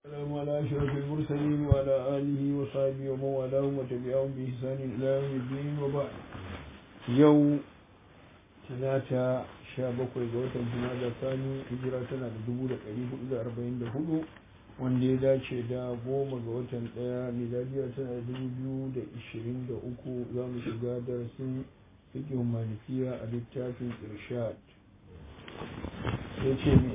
السلام على أشرف المرسلين وعلى آله وصحبه ومن والاهم وتبعهم بإحسان إلى يوم الدين وبعد يوم ثلاثة شابك ويقوة الجماعة الثاني هجرة سنة دبولة قريب إلى أربعين دهولو wanda ya dace da goma ga watan ɗaya miladiya tana da dubu biyu da ishirin da uku za mu shiga darasin fikin malikiya a littafin irshad ya ce ne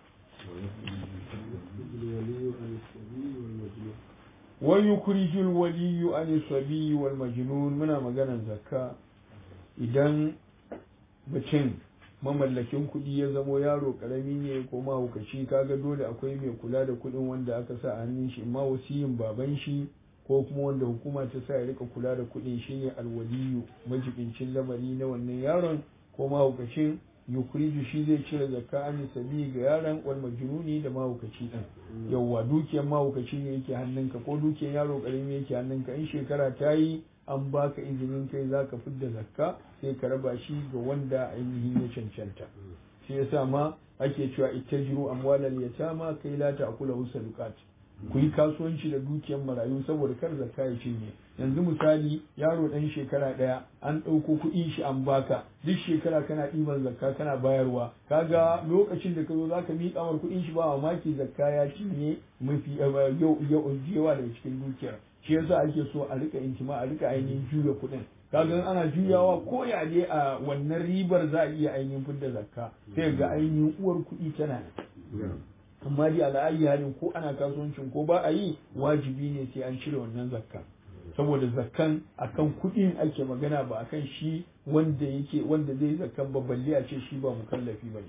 ويخرج الولي عن الصبي والمجنون muna maganar zakka idan mutum mamallakin kuɗi ya zamo yaro ƙarami ne ko mahaukaci kaga dole akwai mai kula da kuɗin wanda aka sa a hannun shi ma wasiyin baban shi ko kuma wanda hukuma ta sa ya rika kula da kuɗin shine alwaliyu majibincin lamari na wannan yaron ko mahaukacin yukuriju shi zai cire zakka an sabi ga yaron wal majnuni da mahaukaci din yawwa dukiyar mahaukaci ne yake hannunka ko dukiyar yaro karami yake hannunka in shekara ta yi an baka izinin kai zaka fidda zakka sai ka raba shi ga wanda ainihin ya cancanta shi yasa ma ake cewa ittajiru amwalal yatama kai la ta'kula usalukat ku yi kasuwanci da dukiyar marayu saboda kar zakka ya cinye yanzu misali yaro ɗan shekara ɗaya an ɗauko kuɗin shi an baka duk shekara kana ɗiban zakka kana bayarwa kaga lokacin da ka zo zaka miƙa mar kuɗin shi ba mamaki zakka ya cinye mafi yawa daga cikin dukiyar shi yasa ake so a rika intima a rika ainihin juya kuɗin kaga ana juyawa ko ya ne a wannan ribar za a iya ainihin fidda zakka sai ga ainihin uwar kuɗi tana nan amma dai ala'ayi halin ko ana kasuwancin ko ba a yi wajibi ne sai an cire wannan zakka saboda zakkan akan kuɗin ake magana ba akan shi wanda yake wanda zai zakkan ba balle a ce shi ba mukallafi bane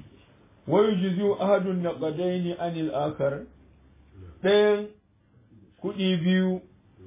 wa yujzi'u ahadun naqadaini anil akhar ɗayan kuɗi biyu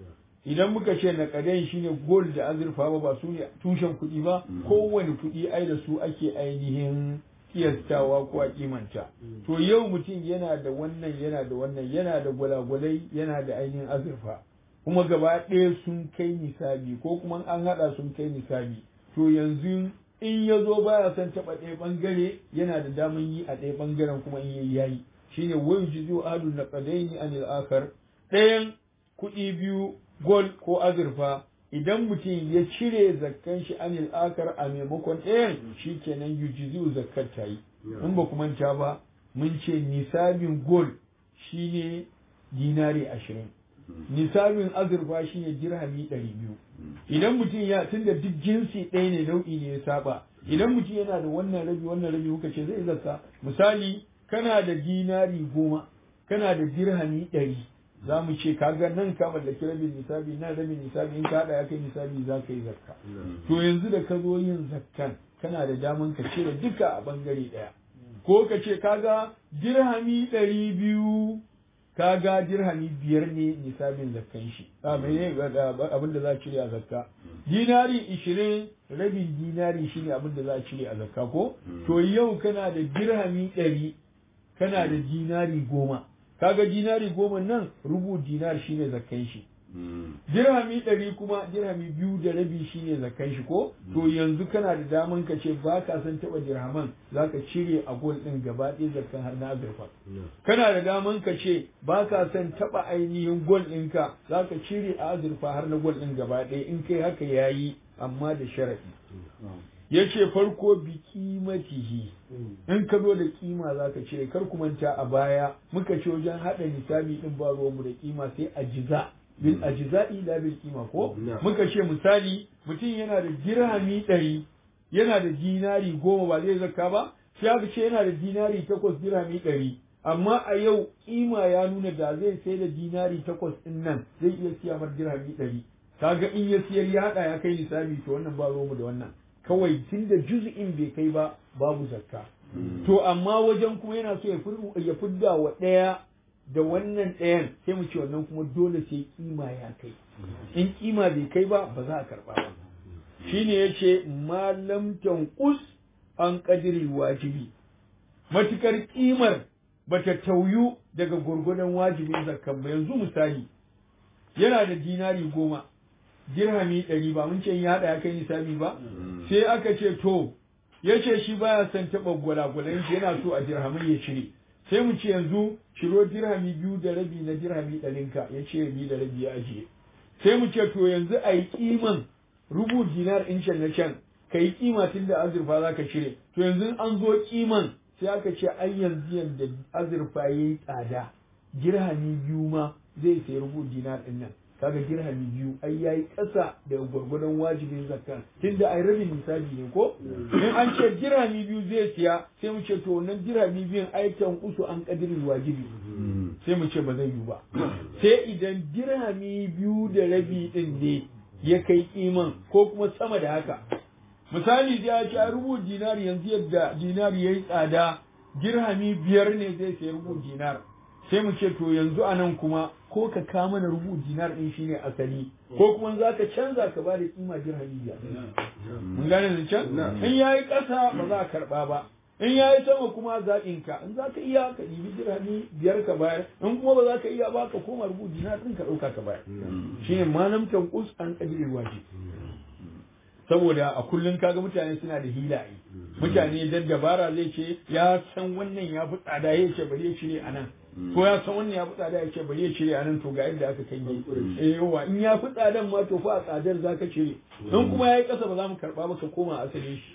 idan muka ce naqadain shine gold da azurfa ba ba su ne tushen kuɗi ba kowane kuɗi ai da su ake ainihin kiyastawa ko a kimanta to yau mutum yana da wannan yana da wannan yana da gwalagwalai yana da ainihin azurfa kuma gaba ɗaya sun kai nisabi ko kuma an haɗa sun kai nisabi to yanzu in ya zo baya son taɓa ɗaya ɓangare yana da daman yi a ɗaya ɓangaren kuma in yayi yayi shine wayu jizu adu na qadaini anil akhar ɗayan kuɗi biyu gold ko azurfa idan mutum ya cire zakkan shi anil akar a maimakon ɗayan shi kenan yujizu zakkar ta yi in ba manta ba mun ce nisabin gold shine dinari ashirin nisabin azurfa shine dirhami ɗari biyu idan mutum ya tunda duk jinsi ɗaya ne nau'i ne ya saba idan mutum yana da wannan rabi wannan rabi kuka ce zai zakka misali kana da dinari goma kana da dirhami ɗari za mu ce kaga nan ka mallaki rabin nisabi nan rabin nisabi in ka haɗa ya kai nisabi za ka yi zakka to yanzu da ka zo yin zakkan kana da daman ka cire duka a bangare ɗaya ko ka ce kaga dirhami ɗari biyu kaga dirhami biyar ne nisabin zakkan shi a mene abin da za a cire a zakka dinari ishirin rabin dinari shine abin da za a cire a zakka ko to yau kana da dirhami ɗari kana da dinari goma kaga dinari goma nan rubu dinar shine zakkan shi dirhami ɗari kuma dirhami biyu da rabi shine zakkan shi ko to yanzu kana da daman ka ce ba ka san taɓa dirhaman za ka cire a gol ɗin gaba ɗaya zakkan har na azurfa kana da daman ka ce ba ka san taɓa ainihin gol ɗinka za ka cire a azurfa har na gol ɗin gaba ɗaya in kai haka yayi amma da sharaɗi ya ce farko bi kimatihi in ka zo da kima za ka cire kar ku manta a baya muka ce wajen haɗa nisabi ɗin ba mu da kima sai a jiza bil ajza'i la bil kima ko muka ce misali mutum yana da dirhami ɗari yana da dinari goma ba zai zakka ba sai aka ce yana da dinari takwas dirhami ɗari amma a yau kima ya nuna da zai sai da dinari takwas ɗin nan zai iya siya mar dirhami ɗari kaga in ya siyar ya haɗa ya kai nisabi to wannan ba mu da wannan kawai tun da juz'in bai kai ba babu zakka to amma wajen kuma yana so ya fidda wa ɗaya da wannan ɗayan sai mu ce wannan kuma dole sai kima ya kai in kima bai kai ba ba za a karɓa ba shine yace malam tanqus an qadri wajibi matukar kimar bata tauyu daga gurgudan wajibin zakkan ba yanzu misali yana da dinari goma dirhami ɗari ba mun ce ya haɗa ya kai nisabi ba sai aka ce to ya ce shi baya son taɓa gwalagwalan shi yana so a dirhamai ya cire sai mu ce yanzu ciro dirhami biyu da rabi na dirhami ɗarinka ya ce biyu da rabi ya ajiye sai mu ce to yanzu a yi kiman rubu dinar in can na can ka yi kima tun da azurfa za ka cire to yanzu an zo kiman sai aka ce ai yanzu yadda azurfa ya yi tsada dirhami biyu ma zai sai rubu dinar ɗin nan kaga dirhami biyu ai yayi ƙasa da gwargwadon wajibin zakka tunda ai rabin misali ne ko in an ce dirhami biyu zai siya sai mu ce to wannan dirhami biyun ai tan usu an kadirin wajibi sai mu ce ba zai yi ba sai idan dirhami biyu da rabi din ne ya kai kiman ko kuma sama da haka misali da ya ce rubu dinar yanzu yadda dinar yayi tsada dirhami biyar ne zai sayi rubu dinar sai mu ce to yanzu anan kuma ko ka ka mana rubu dinar din shine asali ko kuma za ka canza ka ba da kima dirhami biyar mun gane da can in yayi ƙasa ba za a karɓa ba in yayi sama kuma zaɓin ka in za ka iya ka ɗibi dirhami biyar ka bayar in kuma ba za ka iya ba ka koma rubu dinar din ka ɗauka ka bayar shine malam tanqus an qadirin wajib saboda a kullum kaga mutane suna da hilaye mutane dan dabara zai ce ya san wannan ya fi tsada ya ce bari ya cire a nan ko ya san wannan ya fi tsada ya ce bari ya cire a nan to ga yadda aka kai eh yawa in ya fi tsadan ma to fa a tsadar za ka cire in kuma ya yi ƙasa ba za mu karɓa ba ka koma asalin shi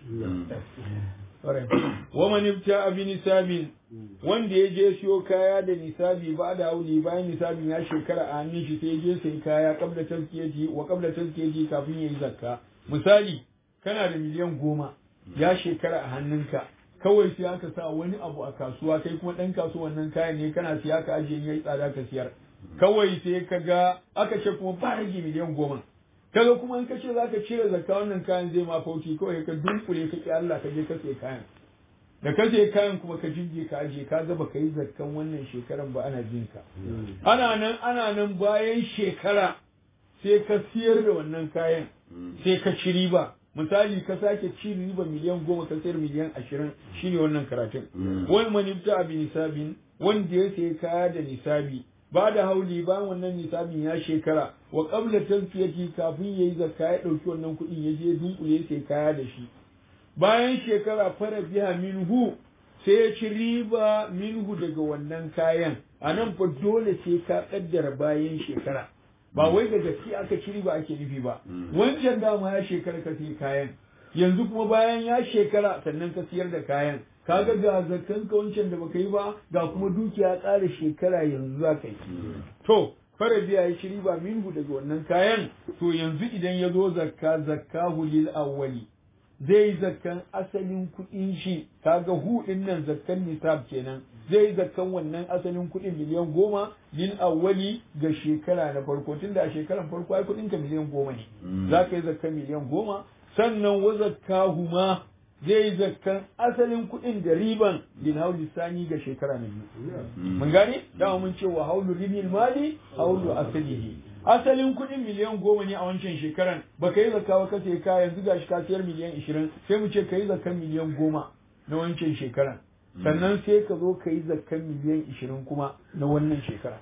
wa man ibta bi nisabin wanda ya je siyo kaya da nisabi ba da hauli bayan nisabin ya shekara a hannun shi sai ya je sai kaya kabla tazkiyati wa kabla tazkiyati kafin yayi zakka misali kana da miliyan goma ya shekara a hannunka kawai sai aka sa wani abu a kasuwa kai kuma ɗan kasuwan nan kayan ne kana siya ka ajiye yayi tsada ka siyar kawai sai ka ga aka ce kuma ba rage miliyan goma kaga kuma in ka ce zaka cire zakka wannan kayan zai ma fauki kawai ka dunkule ka ki Allah ka je ka sai kayan da ka sai kayan kuma ka jinje ka ajiye ka ga baka yi zakkan wannan shekaran ba ana jin ka ana nan ana nan bayan shekara sai ka siyar da wannan kayan sai ka ci riba misali ka sake ci riba miliyan goma ka sayar miliyan ashirin shine wannan karatun wani manifta abi nisabin wanda ya sayi kaya da nisabi ba da hauli ba wannan nisabin ya shekara wa qabla tazkiyati kafin yayi zakka ya dauki wannan kuɗin ya je dunkule sai kaya da shi bayan shekara fara biya minhu sai ya ci riba minhu daga wannan kayan a nan fa dole sai ka kaddara bayan shekara ba wai da gaske aka ci riba ake nufi ba wancan dama ya shekara ka sai kayan yanzu kuma bayan ya shekara sannan ka siyar da kayan kaga ga zakkan ka wancan da baka yi ba ga kuma dukiya ƙara shekara yanzu za ka yi to fara biya ya ci riba minhu daga wannan kayan to yanzu idan ya zo zakka zakkahu lil awwali zai zakkan asalin kuɗin shi kaga hu din nan zakkan nisab kenan zai zakkan wannan asalin kuɗin miliyan goma lil awwali ga shekara na farko tunda a shekaran farko ai kuɗin ka miliyan goma ne za ka yi zakkan miliyan goma sannan wa zakkahu ma zai zakkan asalin kuɗin da riban lil hauli sani ga shekara na biyu mun gane dama mun ce wa haulu ribil mali haulu asalihi asalin kuɗin miliyan goma ne a wancan shekaran ba ka yi zakka ba ka sai ka yanzu ga shi ka siyar miliyan ishirin sai mu ce ka yi zakkan miliyan goma na wancan shekaran sannan sai ka zo ka yi zakkan miliyan ishirin kuma na wannan shekara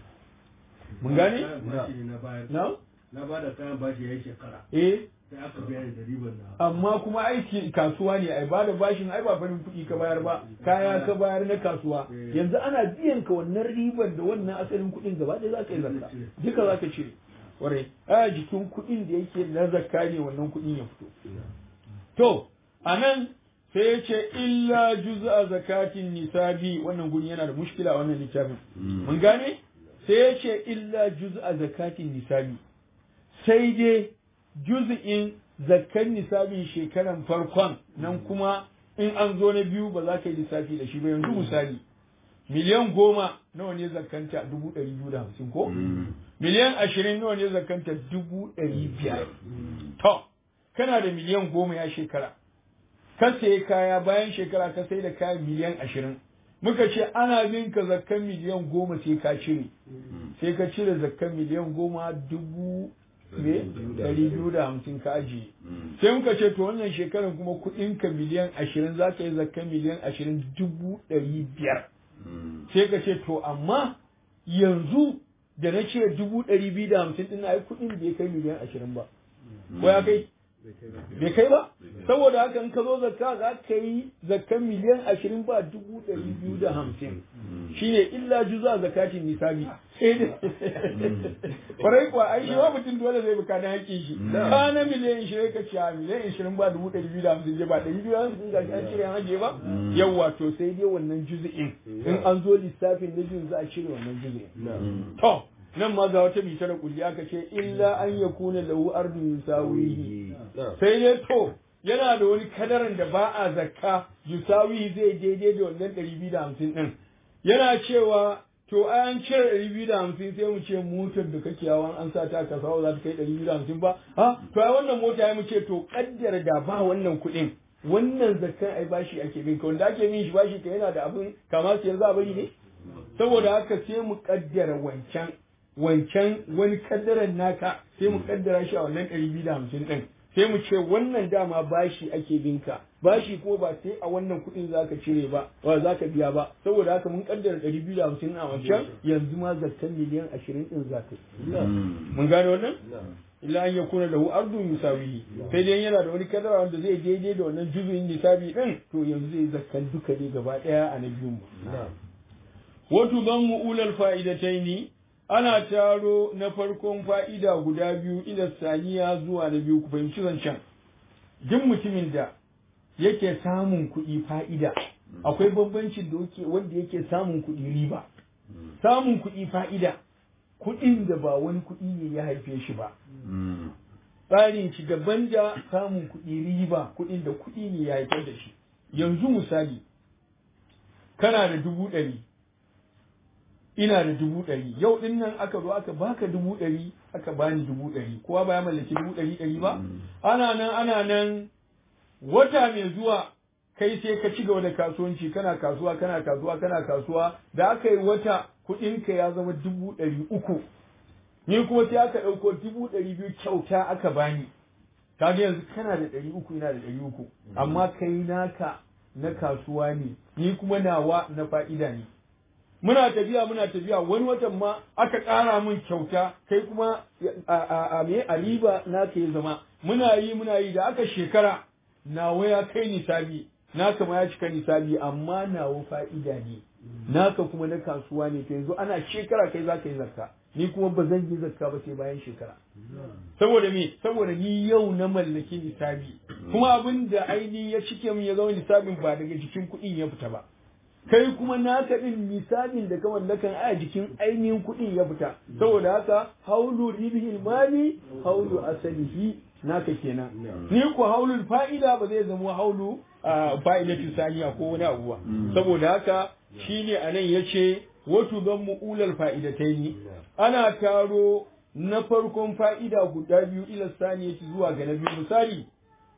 mun gane na na ba da kayan bashi ya yi shekara eh sai aka biya da riban na amma kuma aiki kasuwa ne ai bada bashin ai ba farin kuɗi ka bayar ba kaya ka bayar na kasuwa yanzu ana biyan ka wannan riban da wannan asalin kuɗin gaba ɗaya za ka yi zakka duka za ka cire kwarai a jikin kuɗin da yake na zakka ne wannan kuɗin ya fito to a nan sai ya ce illa juz'a zakatin nisabi wannan guri yana da mushkila wannan littafin mun gane sai ya ce illa juz'a zakatin nisabi sai dai juz'in zakkan nisabin shekaran farkon nan kuma in an zo na biyu ba za ka yi lissafi da shi ba yanzu misali miliyan goma nawa ne zakkanta dubu ɗari biyu da hamsin ko miliyan ashirin nawa ne zakkanta dubu ɗari biyar to kana da miliyan goma ya shekara ka sayi kaya bayan shekara ka sai da kayan miliyan ashirin muka ce ana bin ka zakkan miliyan goma sai ka cire sai ka cire zakkan miliyan goma dubu ne ɗari biyu da hamsin ka ajiye sai muka ce to wannan shekarar kuma kuɗin ka miliyan ashirin za ka yi zakkan miliyan ashirin dubu ɗari biyar sai ka ce to amma yanzu da na ce dubu ɗari biyu da hamsin ɗin ai kuɗin bai kai miliyan ashirin ba ko ya kai bai kai ba saboda haka in ka zo zakka za ka yi zakkan miliyan ashirin ba dubu ɗari biyu da hamsin shine illa juza zakatin nisabi kwarai kuwa ai shi wa mutum dole zai buka na hakkin shi ka na miliyan ishirin ka ce miliyan ishirin ba dubu ɗari biyu da hamsin je ba ɗari biyu da hamsin ga an cire an ajiye ba yawwa to sai dai wannan juzu'in in an zo lissafin na jin za a cire wannan juzu'in to nan ma ga wata bita da kulli aka ce illa an ya kuna lahu ardun yusawihi sai dai to yana da wani kadaran da ba a zakka yusawihi zai daidai da wannan ɗari biyu da hamsin ɗin yana cewa to an cire ɗari biyu da hamsin sai mu ce motar da kake yawan an sa ta ka sawa za ta kai ɗari biyu da hamsin ba ha to ai wannan mota ya mu ce to kaddara da ba wannan kuɗin wannan zakkan ai bashi ake bin ka wanda ake bin shi bashi ka yana da abin kama siyar za a bari ne saboda haka sai mu kaddara wancan wancan wani kaddaran naka sai mu kaddara shi a wannan ɗari biyu da hamsin ɗin sai mu ce wannan dama bashi ake binka bashi ko ba sai a wannan kuɗin za ka cire ba ba za ka biya ba saboda haka mun kaddara ɗari biyu da hamsin a wancan yanzu ma zakkan miliyan ashirin ɗin za ka yi mun gane wannan illa an yakuna lahu ardun yusawihi sai dai yana da wani kadara wanda zai daidai da wannan juzuyin nisabi din to yanzu zai zakkan duka ne gaba daya a na biyun mu wato ban mu'ulal fa'idataini ana taro na farkon fa'ida guda biyu ila saniya zuwa na biyu ku fahimci zancen duk mutumin da yake samun kuɗi fa'ida akwai bambancin da yake wanda yake samun kuɗi riba samun kuɗi fa'ida kuɗin da ba wani kuɗi ne ya haife shi ba tsarin shi daban da samun kuɗi riba kuɗin da kuɗi ne ya haifar da shi yanzu misali kana da dubu ɗari ina da dubu ɗari yau ɗin nan aka zo aka baka dubu ɗari aka bani dubu ɗari kowa ba ya mallaki dubu ɗari ɗari ba ana nan ana nan wata mai zuwa kai sai ka ci gaba da kasuwanci kana kasuwa kana kasuwa kana kasuwa da aka yi wata kuɗinka ya zama dubu ɗari uku ni kuma sai aka ɗauko dubu ɗari biyu kyauta aka bani kaga yanzu kana da ɗari uku ina da ɗari uku amma kai naka na kasuwa ne ni kuma nawa na fa'ida ne muna tafiya muna tafiya wani watan ma aka ƙara min kyauta kai kuma a me a riba na ka ya zama muna yi muna yi da aka shekara nawa ya kai nisabi naka ma ya cika nisabi amma nawa fa'ida ne naka kuma na kasuwa ne yanzu ana shekara kai za ka yi zakka ni kuma ba zan yi zakka ba sai bayan shekara saboda me saboda ni yau na mallaki nisabi kuma abin da aini ya cike min ya zama nisabin ba daga jikin kuɗin ya fita ba kai kuma naka din nisabin da ka mallakan a jikin ainihin kuɗin ya fita saboda haka haulu ribihil mali haulu asalihi naka kenan ni ku haulul fa'ida ba zai zama haulu fa'idatu saniya ko wani abu ba saboda haka shine anan yace wato don mu'ulal fa'idataini ana taro na farkon fa'ida guda biyu ila saniyati zuwa ga na biyu misali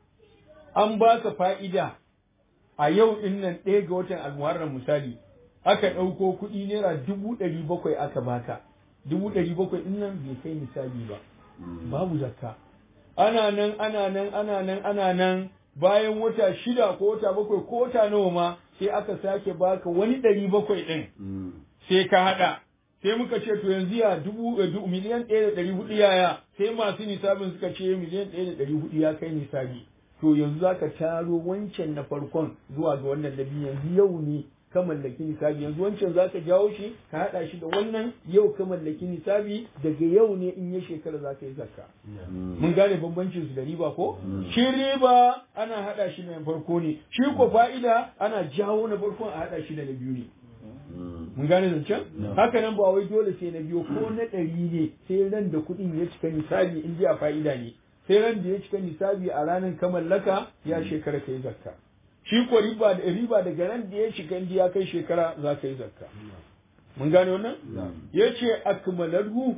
an baka fa'ida a yau din nan ɗaya ga watan almuharram misali aka ɗauko kuɗi naira dubu ɗari bakwai aka baka dubu ɗari bakwai din nan bai kai misali ba babu zakka ana nan ana nan ana nan ana nan bayan wata shida ko wata bakwai ko wata nawa ma sai aka sake baka wani ɗari bakwai ɗin sai ka haɗa sai muka ce to yanzu ya dubu miliyan ɗaya da ɗari hudu yaya sai masu nisabin suka ce miliyan ɗaya da ɗari hudu ya kai nisabi to yanzu za ka taro wancan na farkon zuwa ga wannan na biyu yanzu yau ne ka mallaki nisabi yanzu wancan za ka jawo shi ka haɗa shi da wannan yau ka mallaki nisabi daga yau ne in ya shekara za ka yi zakka mun gane bambancin su da riba ko shi riba ana haɗa shi na farko ne shi ko fa'ida ana jawo na farkon a haɗa shi da na biyu ne mun gane zancen haka nan ba wai dole sai na biyo ko na ɗari ne sai ran da kuɗin ya cika nisabi in ji a fa'ida ne sai ran da ya cika nisabi a ranar ka mallaka ya shekara ka yi zakka shi ko riba da riba daga ran da ya shiga inda ya kai shekara za ka yi zakka mun gane wannan ya ce akmalarhu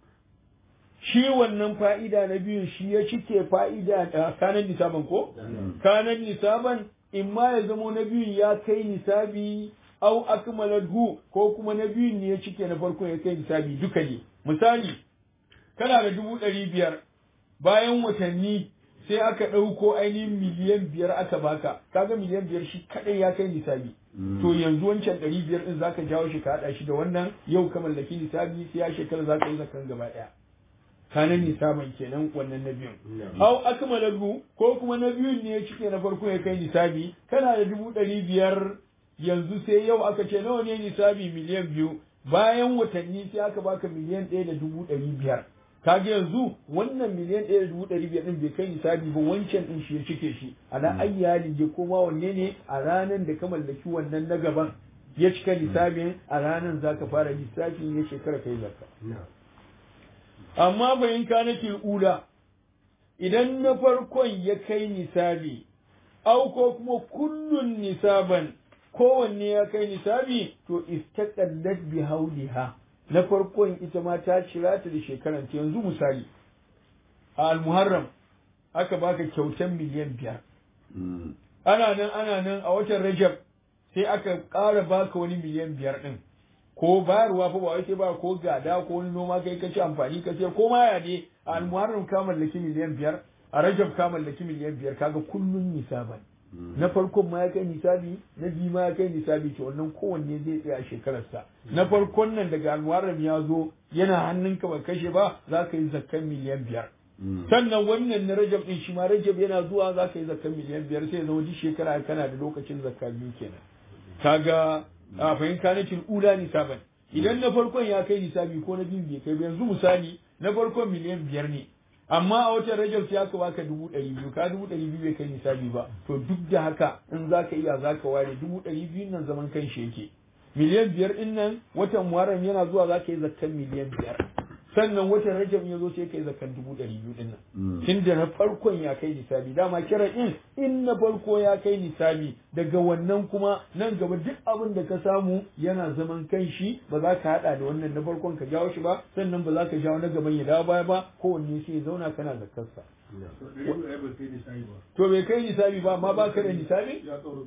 shi wannan fa'ida na biyun shi ya cike fa'ida a kanan nisaban ko kanan nisaban in ma ya zamo na biyun ya kai nisabi au akmalahu ko kuma na biyun ne ya cike na farko ya kai nisabi duka ne misali kana da dubu ɗari biyar bayan watanni sai aka ɗauko ainihin miliyan biyar aka baka kaga miliyan biyar shi kaɗai ya kai nisabi to yanzu wancan ɗari biyar ɗin zaka jawo shi ka haɗa shi da wannan yau ka mallaki nisabi sai ya shekara zaka yi zakan gaba ɗaya kana nisaban kenan wannan na biyun au akmalahu ko kuma na biyun ne ya cike na farko ya kai nisabi kana da dubu ɗari biyar yanzu sai yau aka ce nawa ne nisabi miliyan biyu bayan watanni sai aka baka miliyan ɗaya da dubu ɗari biyar kaga yanzu wannan miliyan ɗaya da dubu ɗari biyar ɗin bai kai nisabi ba wancan ɗin shi ya cike shi ana ayyali je koma wanne ne a ranar da ka mallaki wannan na gaban ya cika nisabin a ranar za ka fara lissafin ya shekara kai zakka amma bayan ka nake ula idan na farkon ya kai nisabi au ko kuma kullun nisaban kowanne ya kai nisabi to istaqallat bi hauliha na farkon ita ma ta cira ta da shekaran ta yanzu misali a al-muharram aka baka kyautan miliyan biyar ana nan ana nan a watan rajab sai aka ƙara baka wani miliyan biyar ɗin ko bayarwa fa ba wai sai ba ko gada ko wani noma kai ka ci amfani ka sayar ko ma ya ne a al-muharram ka mallaki miliyan biyar a rajab ka mallaki miliyan biyar kaga kullun nisaban na farkon ma ya kai nisabi na biyu ma ya kai nisabi to wannan kowanne zai tsaya a shekararsa na farkon nan daga almuharram ya zo yana hannunka ba kashe ba za ka yi zakkan miliyan biyar sannan wannan na rajab din shi ma rajab yana zuwa za ka yi zakkan miliyan biyar sai ya zama duk shekara kana da lokacin zakka biyu kenan kaga a fahimta na ula nisaban idan na farkon ya kai nisabi ko na biyu bai kai ba yanzu misali na farkon miliyan biyar ne amma a watan rajab sai aka baka dubu ɗari biyu ka dubu ɗari biyu bai kai nisabi ba to duk da haka in za ka iya za ka ware dubu ɗari biyu nan zaman kan shi yake miliyan biyar ɗin nan watan muharram yana zuwa za ka yi zakkan miliyan biyar sannan watan rajab ya zo sai ka yi zakkan dubu ɗari biyu ɗin nan tun da na farkon ya kai nisabi dama kira in in na farko ya kai nisabi daga wannan kuma nan gaba duk abin da ka samu yana zaman kan shi ba za ka haɗa da wannan na farkon ka jawo shi ba sannan ba za ka jawo na gaban ya dawo baya ba kowanne sai ya zauna kana zakkarsa to bai kai nisabi ba amma ba ka da nisabi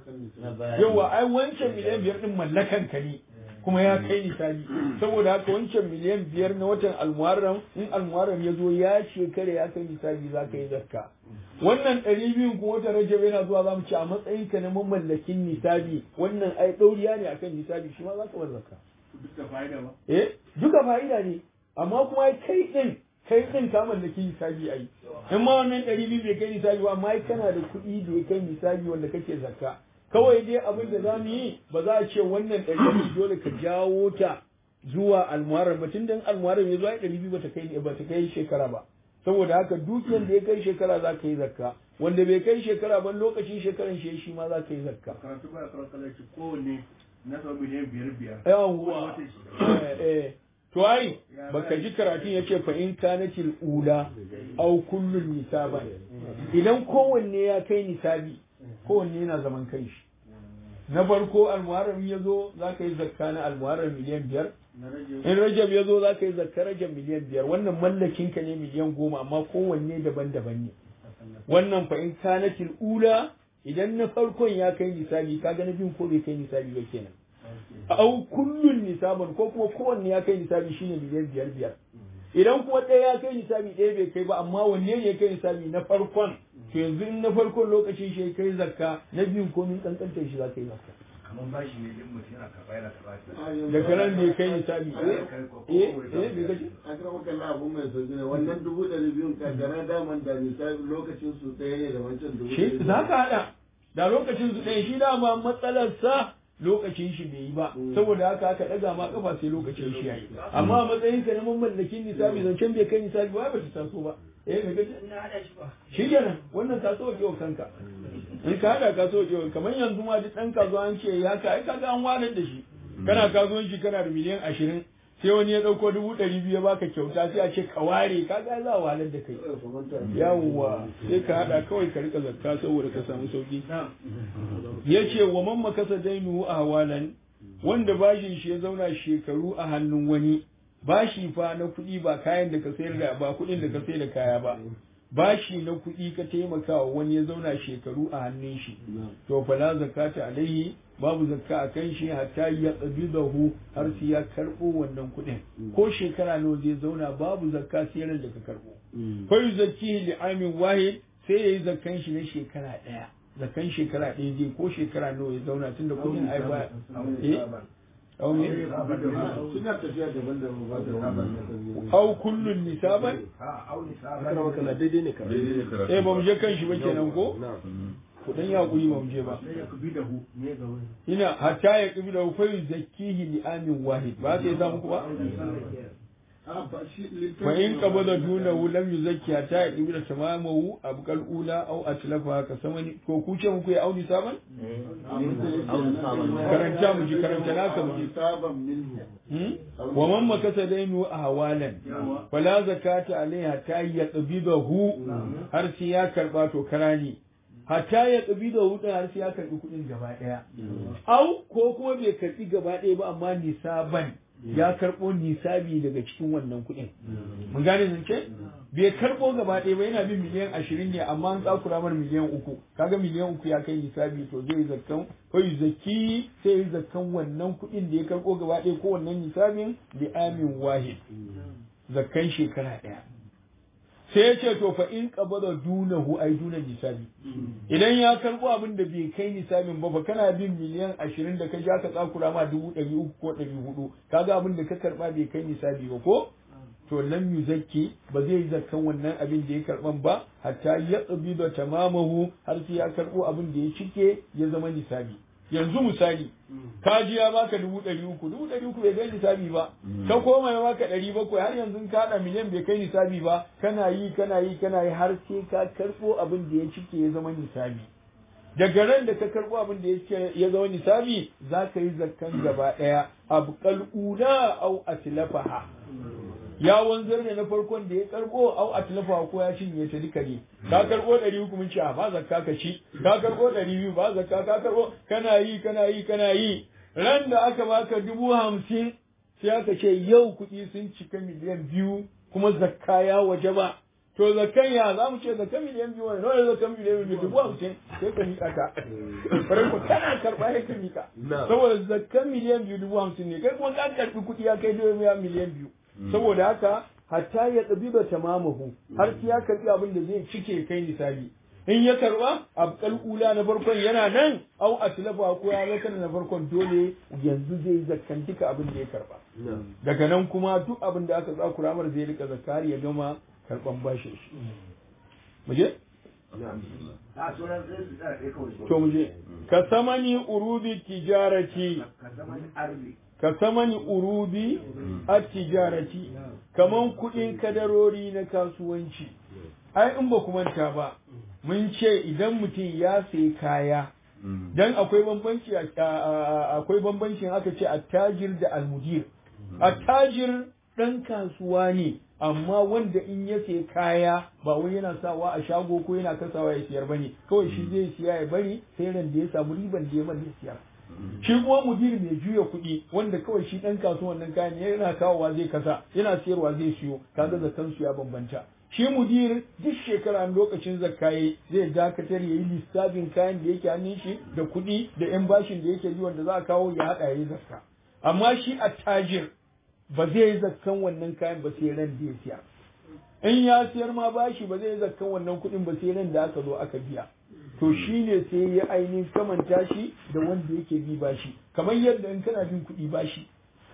yawa ai wancan miliyan biyar din mallakan ka ne kuma ya kai nisabi saboda haka wancan miliyan biyar na watan almuharram in almuharram ya zo ya shekara ya kai nisabi za ka yi zakka wannan ɗari biyun kuma watan rajab yana zuwa za mu ci a matsayin ka na mamallakin nisabi wannan ai ɗauriya ne akan nisabi shi ma za ka bar zakka duka fa'ida ba eh duka fa'ida ne amma kuma kai din kai din ka mallaki nisabi ai in ma wannan ɗari biyu bai kai nisabi ba amma kana da kuɗi da ya kai nisabi wanda kake zakka kawai dai abin da za mu yi ba za a ce wannan ɗari biyu dole ka jawo ta zuwa almuharram ba tun da almuharram ya zo ai ɗari biyu ba ta kai ba ta kai shekara ba saboda haka dukiyar da ya kai shekara za ka yi zakka wanda bai kai shekara ba lokacin shekaran shi shi ma za ka yi zakka karatu ba karatu ci kowanne na sau miliyan biyar biyar yawwa eh eh to ai baka ji karatun yace fa in kanatil ula aw kullun nisaban idan kowanne ya kai nisabi kowanne yana zaman kai shi na farko almuharram ya zo za ka yi zakka na almuharram miliyan biyar in rajab ya zo za ka yi zakka rajab miliyan biyar wannan mallakin ka ne miliyan goma amma kowanne daban-daban ne wannan fa in kanatil ula idan na farkon ya kai nisabi kaga na biyun ko bai kai nisabi ba kenan au kullun nisaban ko kuma kowanne ya kai nisabi shine miliyan biyar biyar idan kuma ɗaya ya kai nisabi ɗaya bai kai ba amma wanne ne ya kai nisabi na farkon to yanzu in na farkon lokacin shi ya kai zakka na biyun komin kankantar shi za ka yi zakka kamar bashi ne din mutum yana karɓa yana karɓa da karan bai kai nisabi eh eh eh bai gaji a kan wakalla abu mai sauki ne wannan dubu ɗari biyun kankana daman da misali lokacin su ɗaya ne da wancan dubu ɗari shi za ka haɗa da lokacin su ɗaya shi dama matsalarsa lokacin shi bai yi ba saboda haka aka ɗaga ma kafa sai lokacin shi yayi amma a matsayin ka na mamallakin nisabi zancen bai kai nisabi ba ba ta taso ba eh ka gaji shi kenan wannan ka so wa kanka in ka hada ka so wa kamar yanzu ma duk ɗan kasuwa an ce ya ka ai kaga an walar da shi kana kasuwanci kana da miliyan ashirin sai wani ya ɗauko dubu ɗari biyu ya baka kyauta sai a ce ka ware ka ga za a walar da kai yawwa sai ka haɗa kawai ka rika zakka saboda ka samu sauki ya ce wa man makasa dainu a hawalan wanda bashin shi ya zauna shekaru a hannun wani bashi fa na kuɗi ba kayan da ka sayar da ba kuɗin da ka sayar da kaya ba bashi na kuɗi ka taimaka wa wani ya zauna shekaru a hannun shi to fala zakata alaihi babu zakka a kan shi hatta ya qabidahu har sai ya karbo wannan kuɗin ko shekara nawa zai zauna babu zakka sai ran da ka karbo fa yuzakkihi li amin wahid sai yayi zakkan shi na shekara ɗaya zakkan shekara ɗaya zai ko shekara nawa ya zauna tunda kuɗin ai ba eh au me suna tafiya daban-daban ba da au kullun nisaban a auni kana sabon maka daidai ne ka eh ba mu je kan shi ba kenan ko ku dan ya kuri ba mu je ba sai ya kubi da hu ne ga wani ina hatta ya kabi da fa yuzakkihi li amin wahid ba sai samu ku ba fa in qabada dunahu lam yuzakki hatta ya kabi da tamamahu abqal ula aw atlafa ka samani ko ku ce muku ya auni saban karanta mu ji karanta naka mu ji saban minhu Hmm? wa man makasa dainu a hawalan fala zakata alaiha ta yaqbidahu har sai ya karba to karani hatta ya qabidahu din har sai ya karbi kudin gaba daya au ko kuma bai karbi gaba daya ba amma nisaban ya karbo nisabi daga cikin wannan kudin mun gane zance bai karbo gaba daya ba yana bin miliyan ashirin ne amma an tsakura mar miliyan uku kaga miliyan uku ya kai nisabi to zai zakkan ko zaki sai ya zakkan wannan kudin da ya karbo gaba daya ko wannan nisabin li amin wahid zakkan shekara daya sai ya ce to fa in qabada dunahu ay duna nisabi idan ya karbo abin da bai kai nisabin ba fa kana bin miliyan ashirin da ka ja ka tsakura ma dubu ɗari uku ko ɗari hudu kaga abin da ka karba bai kai nisabi ba ko to lam yuzakki ba zai yi zakkan wannan abin da ya karban ba hatta ya tsabi da tamamahu har sai ya karbo abin da ya cike ya zama nisabi yanzu misali ka ji ya baka dubu ɗari uku dubu ɗari uku bai kai nisabi ba ka koma ya baka ɗari bakwai har yanzu ka haɗa miliyan bai kai nisabi ba kana yi kana yi kana yi har sai ka karɓo abin da ya cike ya zama nisabi daga ran da ka karɓo abin da ya cike ya zama nisabi za ka yi zakkan gaba ɗaya abqal ula au atlafaha ya wanzar da na farkon da ya karbo au atlafa ko ya cinye ta duka ne ka karbo ɗari uku mun ce a ba zakka ka ci ka karbo ɗari biyu ba zakka ka karbo kana yi kana yi kana yi ran da aka baka dubu hamsin sai aka ce yau kuɗi sun cika miliyan biyu kuma zakka ya waje ba to zakkan ya za mu ce zakkan miliyan biyu wani nawa zakkan miliyan biyu dubu hamsin sai ka miƙa ta farai ko kana karɓa sai ka miƙa saboda zakkan miliyan biyu dubu hamsin ne kai kuma ka karɓi kuɗi ya kai dubu miliyan biyu saboda haka hatta ya tsabiba tamamahu har sai ya karbi abin da zai cike kai nisabi in ya karba abqal ula na farkon yana nan au atlafa ko ya zaka na farkon dole yanzu zai zakkan duka abin da ya karba daga nan kuma duk abin da aka tsakura mar zai rika zakari ya gama karban bashin shi muje a sunan sai su tsara ɗaya kawai to muje ka samani urubi tijarati ka zama arzi ka samani urubi a tijarati kaman kuɗin kadarori na kasuwanci ai in ba ku manta ba mun ce idan mutum ya sayi kaya dan akwai bambanci akwai bambancin aka ce attajir da almudir attajir ɗan kasuwa ne amma wanda in ya sayi kaya ba wai yana sawa a shago ko yana kasawa ya siyar bane kawai shi zai siya ya bari sai ran da ya samu riban da ya mallaka siyar shi kuma mudir mai juya kuɗi wanda kawai shi ɗan kasuwan nan kayan yana kawowa zai kasa yana siyarwa zai siyo kaga zakan su ya bambanta shi mudir duk shekara lokacin zakkaye zai dakatar ya yi lissafin kayan da yake hannun shi da kuɗi da yan bashin da yake ji wanda za a kawo ya haɗa ya yi zakka amma shi attajir ba zai yi zakkan wannan kayan ba sai ran da ya siya in ya siyar ma bashi ba zai yi zakkan wannan kuɗin ba sai ran da aka zo aka biya to shi ne sai ya ainihin kamanta shi da wanda yake bi bashi kamar yadda in kana bin kuɗi bashi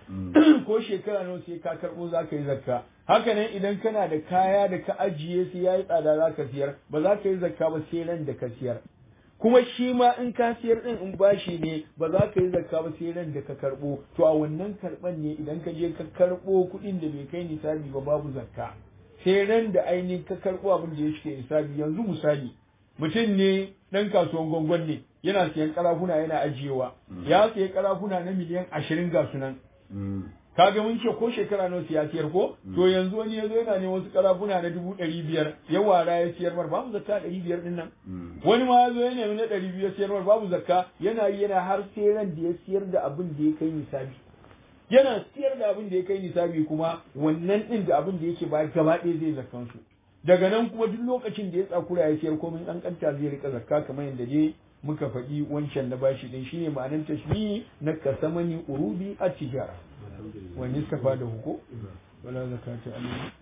ko shekara nawa sai ka karɓo za ka yi zakka haka nan idan kana da kaya da ka ajiye sai ya yi tsada za ka siyar ba za ka yi zakka ba sai ran da ka siyar kuma shi ma in ka siyar din in bashi ne ba za ka yi zakka ba sai ran da ka karɓo to a wannan karɓan ne idan ka je ka karɓo kuɗin da bai kai nisabi ba babu zakka sai ran da ainihin ka karɓo abin da ya shige nisabi yanzu misali mutum ne ɗan kasuwan gwangwan ne yana siyan karafuna yana ajiyewa ya siya karafuna na miliyan ashirin ga sunan kaga mun ce ko shekara nawa siya siyar ko to yanzu wani ya zo yana ne wasu karafuna na dubu ɗari biyar ya wara ya siyar mar babu zakka ɗari biyar ɗin nan wani ma ya zo ya nemi na ɗari biyar siyar mar babu zakka yana yi yana har sai ran da ya siyar da abin da ya kai nisabi yana siyar da abin da ya kai nisabi kuma wannan ɗin da abin da yake ba gaba ɗaya zai zakkan su daga nan kuma duk lokacin da ya tsakura ya siyar komai an kanta zai rika zakka kamar yadda dai muka faɗi wancan na bashi din shine ma'anar tashbihi na kasamani urubi a tijara wani safa da huko wala zakata alayhi